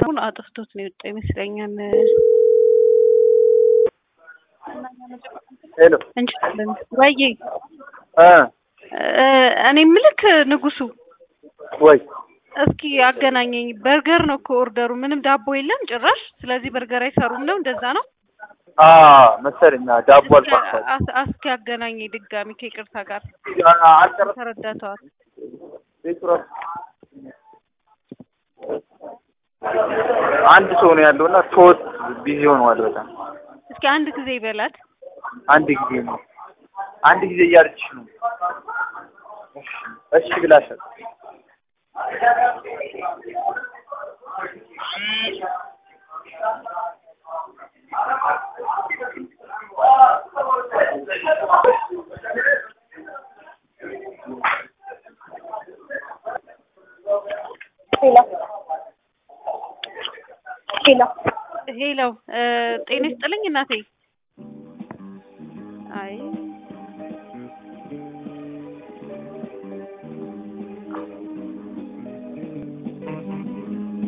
ሰውን አጥፍቶት ነው የወጣው ይመስለኛል። ሄሎ እንችላለን ወይዬ እ እኔ ምልክ ንጉሱ ወይ እስኪ አገናኘኝ። በርገር ነው እኮ ኦርደሩ፣ ምንም ዳቦ የለም ጭራሽ። ስለዚህ በርገር አይሰሩም ነው እንደዛ ነው አ መሰለኝ ዳቦ አልኳቸው። አስ- እስኪ አገናኘኝ ድጋሚ ከይቅርታ ጋር አልጨረስኩም። ተረዳተዋል። አንድ ሰው ነው ያለው እና ሶስት ቢዚ ሆነዋል በጣም እስኪ አንድ ጊዜ ይበላት። አንድ ጊዜ ነው አንድ ጊዜ እያለችሽ ነው። እሺ ብላሻል። ሄሎ ሄሎ ሄሎ ጤና ይስጥልኝ እናቴ።